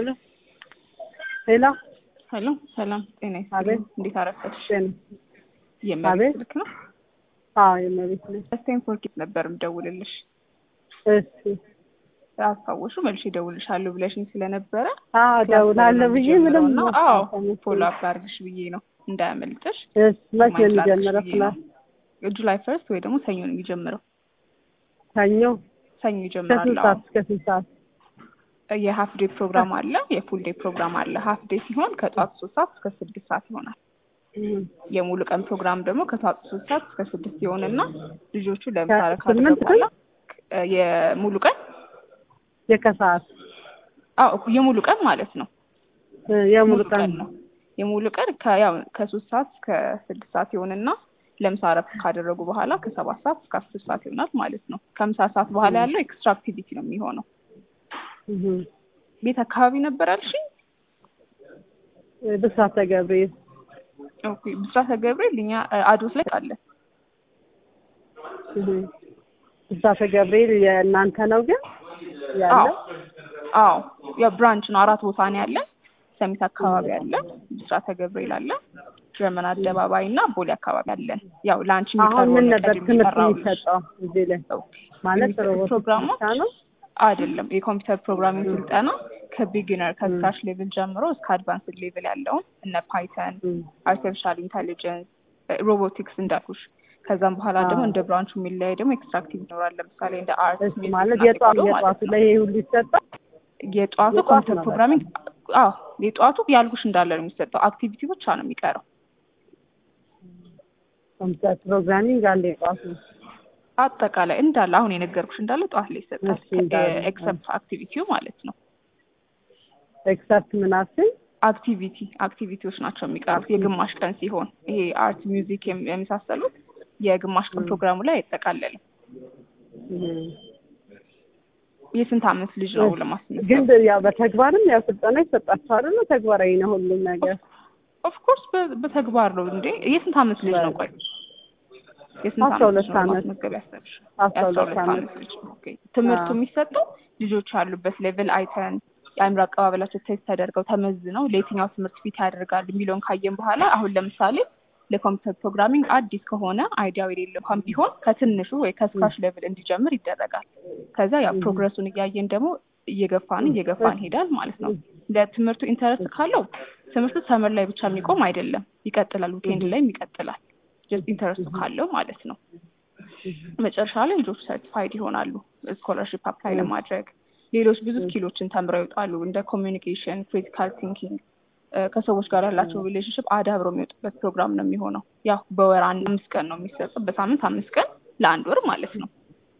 ሄሎ ሄሎ ሄሎ ሰላም ጤና አቤት። ይስጥልኝ። እንዴት አረፈድሽ? ጤና የመቤት አቤት። ስልክ ነው። አዎ የመቤት ነኝ። ስቴንፎርድ ኪት ነበር የምደውልልሽ። እሺ አስታወሹ መልሼ እደውልልሻለሁ ብለሽኝ ስለነበረ አዎ እደውላለሁ ብዬ ምንም እና አዎ አልሰማሁም። ፎሎ አፕ አድርግሽ ብዬ ነው እንዳያመልጥሽ። እሺ መቼ ነው ማይክ ላድርግሽ የሚጀምረው ብዬ ነው። ክላስ? ጁላይ ፈርስት ወይ ደግሞ ሰኞ ነው የሚጀምረው። ሰኞ ሰኞ ከስንት ይጀምራል። ሰዓት እስከ ስንት ሰዓት? የሀፍ ዴይ ፕሮግራም አለ፣ የፉል ዴይ ፕሮግራም አለ። ሀፍ ዴይ ሲሆን ከጠዋት ሶስት ሰዓት እስከ ስድስት ሰዓት ይሆናል። እም፣ የሙሉ ቀን ፕሮግራም ደግሞ ከጠዋት ሶስት ሰዓት እስከ ስድስት ይሆንና ልጆቹ ለምሳሌ ከስምንት ካደረጉ በኋላ እ የሙሉ ቀን የከሰዓት አዎ የሙሉ ቀን ማለት ነው። እ፣ የሙሉ ቀን ነው። የሙሉ ቀን ከያው ከሶስት ሰዓት እስከ ስድስት ሰዓት ይሆንና ለምሳ እረፍት ካደረጉ በኋላ ከሰባት ሰዓት እስከ አስር ሰዓት ይሆናል ማለት ነው። ከምሳ ሰዓት በኋላ ያለው ኤክስትራ አክቲቪቲ ነው የሚሆነው። እም፣ ቤት አካባቢ ነበር አልሽኝ? ብስራተ ገብርኤል ኦኬ ብስራተ ገብርኤል እኛ እ፣ አዶት ላይ አለ። እም፣ ብስራተ ገብርኤል የእናንተ ነው ግን አዎ ያለው አዎ የብራንች ነው። አራት ቦታ ነው ያለ። ሰሚት አካባቢ አለ፣ ብስራተ ገብርኤል አለ፣ ጀርመን አደባባይ እና ቦሌ አካባቢ አለን። ያው ለአንቺ አሁን የሚቀርበው ምን ነው ነበር ቀድሜ ትምህርት የጠራሁልሽ። የሚሰጠው እዚህ ላይ ኦኬ። ማለት የሚሰጡት ሮቦቲክስ ፕሮግራሞች ብቻ ነው? አይደለም የኮምፒውተር ፕሮግራሚንግ ስልጠና ከቢጊነር ከስክራች ሌቭል ጀምሮ እስከ አድቫንስድ ሌቭል ያለውን እነ ፓይተን፣ እም፣ አርቲፊሻል ኢንቴሊጀንስ፣ ሮቦቲክስ እንዳልኩሽ ከዛም በኋላ ደግሞ አዎ። እንደ ብራንቹ የሚለያይ ደግሞ ኤክስትራክቲቭ ይኖራል። ለምሳሌ እንደ አርት እሺ ሚውዚክ ማለት እና የጧቱ ቴክኖ ማለት የጧቱ ነው። ላይ ይሄ ሁሉ ይሰጣል? የጠዋቱ የጠዋቱ ኮምፒውተር ነው ፕሮግራሚንግ አዎ የጠዋቱ ያልኩሽ እንዳለ ነው የሚሰጠው። አክቲቪቲ ብቻ ነው የሚቀረው። ኮምፒውተር ፕሮግራሚንግ አለ የጧቱ አጠቃላይ እንዳለ አሁን የነገርኩሽ እንዳለ ጠዋት ላይ ይሰጣል። እሺ፣ እንዳለ። ኤክሰፕት አክቲቪቲው ማለት ነው። ኤክሰፕት ምናምን አክቲቪቲ አክቲቪቲዎች ናቸው የሚቀሩት የግማሽ ቀን ሲሆን ይሄ አርት ሚውዚክ የም- የመሳሰሉት የግማሽ ቀን ፕሮግራሙ ላይ አይጠቃለልም። የስንት አመት ልጅ ነው ለማስመሰል? ግን ያው በተግባርም ያው ስልጠና ይሰጣቸዋል ነው ተግባራዊ ነው ሁሉም ነገር ኦፍኮርስ በተግባር ነው እንዴ። የስንት አመት ልጅ ነው? ቆይ የስንት አስራ አመት ልጅ ሁለት ነው አመት። ማስመዝገብ ያሰብሽ? አስራ የአስራ ሁለት ሁለት አመት አመት ልጅ ኦኬ። ትምህርቱ አዎ። የሚሰጠው ልጆች ያሉበት ሌቭል አይተን የአእምሮ አቀባበላቸው ቴስት ተደርገው ተመዝነው ለየትኛው ትምህርት ፊት ያደርጋሉ የሚለውን ካየን በኋላ አሁን ለምሳሌ ለኮምፒውተር ፕሮግራሚንግ አዲስ ከሆነ አይዲያው የሌለው እንኳን ቢሆን ከትንሹ ወይ ከስክራች ሌቭል እንዲጀምር ይደረጋል። ከዛ ያው ፕሮግረሱን እያየን ደግሞ እየገፋን እየገፋን ሄዳል ማለት ነው። ለትምህርቱ ኢንተረስት ካለው ትምህርቱ ሰመር ላይ ብቻ የሚቆም አይደለም፣ ይቀጥላል። ዊኬንድ ላይም ይቀጥላል። ጀስት ኢንተረስቱ ካለው ማለት ነው። መጨረሻ ላይ ልጆቹ ሰርቲፋይድ ይሆናሉ ስኮለርሽፕ አፕላይ ለማድረግ ሌሎች ብዙ ስኪሎችን ተምረው ይወጣሉ። እንደ ኮሚኒኬሽን፣ ክሪቲካል ቲንኪንግ ከሰዎች ጋር ያላቸው ሪሌሽንሽፕ አዳብረው የሚወጡበት ፕሮግራም ነው የሚሆነው። ያው በወር አንድ አምስት ቀን ነው የሚሰጠው፣ በሳምንት አምስት ቀን ለአንድ ወር ማለት ነው።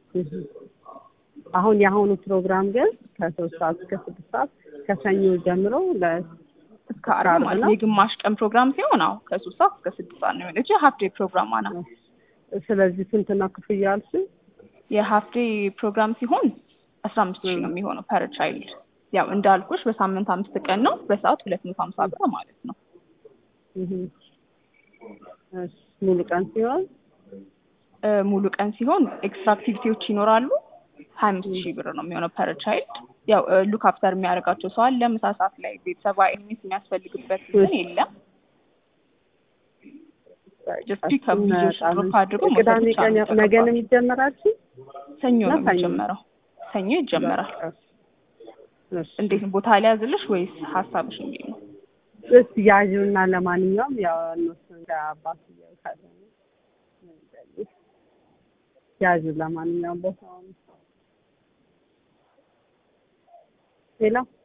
አሁን የአሁኑ ፕሮግራም ግን ከሶስት ሰዓት እስከ ስድስት ሰዓት ከሰኞ ጀምሮ ለ እስከ አርብ ማለት ነው። የግማሽ ቀን ፕሮግራም ሲሆን አዎ ከሶስት ሰዓት እስከ ስድስት ሰዓት ነው የሆነች የሀፍ ዴይ ፕሮግራም ናት። ስለዚህ ስንት ነው ክፍያ አልሽኝ? የሀፍ ዴይ ፕሮግራም ሲሆን አስራ አምስት ሺህ ነው የሚሆነው ፐር ቻይልድ። ያው እንዳልኩሽ በሳምንት አምስት ቀን ነው፣ በሰዓት ሁለት መቶ ሀምሳ ብር ማለት ነው። እህ። እሺ ሙሉ ቀን ሲሆን እ፣ ሙሉ ቀን ሲሆን ኤክስትራ አክቲቪቲዎች ይኖራሉ። ሀያ አምስት ሺህ ብር ነው የሚሆነው ፐር ቻይልድ። ያው ሉክ አፍተር የሚያደርጋቸው ሰው አለ። ምሳ ሰዓት ላይ ቤተሰባዊ ሚስ የሚያስፈልግበት ግን የለም። ጀስት ፒክአፕ ልጆች ድሮፕ አድርጎ መውሰድ ቅዳሜ ብቻ ቀን ነው ያው ነገ ነው የሚጠበቅባቸው። የሚጀመራችሁ? ሰኞ ነው እና ሰኞ? የሚጀመረው። ሰኞ ይጀመራል። እሺ። እንዴት ነው ቦታ ሊያዝልሽ ወይስ ሀሳብሽ እንዴት ነው? እስቲ ያዥውና ለማንኛውም ያው እነሱ እንደ አባትየው ካለ ያዥ ለማንኛውም ቦታውን ሌላ